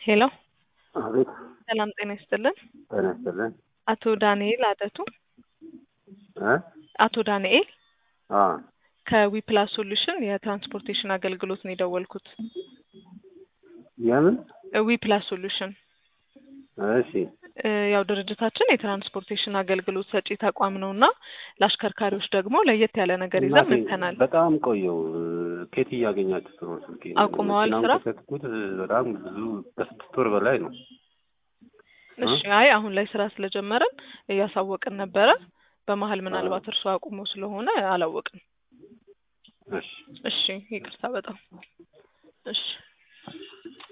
ሄሎ አቤት ሰላም ጤና ይስጥልን። ጤና ይስጥልን አቶ ዳንኤል አደቱ እ አቶ ዳንኤል አ ከዊፕላስ ሶሉሽን የትራንስፖርቴሽን አገልግሎት ነው የደወልኩት። የምን ዊፕላስ ሶሉሽን እሺ እ ያው ድርጅታችን የትራንስፖርቴሽን አገልግሎት ሰጪ ተቋም ነው እና ለአሽከርካሪዎች ደግሞ ለየት ያለ ነገር ይዘን እናቴ መጥተናል። በጣም ቆየው ኬት እያገኛችሁት ነው ስልኬ አቁመዋል ስራ? ከሰጥኩት በጣም ብዙ ከስድስት ወር በላይ ነው እሺ አይ አሁን ላይ ስራ ስለጀመረን እያሳወቅን ነበረ። በመሀል ምናልባት እርሱ አቁሞ ስለሆነ አላወቅም። እሺ እሺ ይቅርታ በጣም እሺ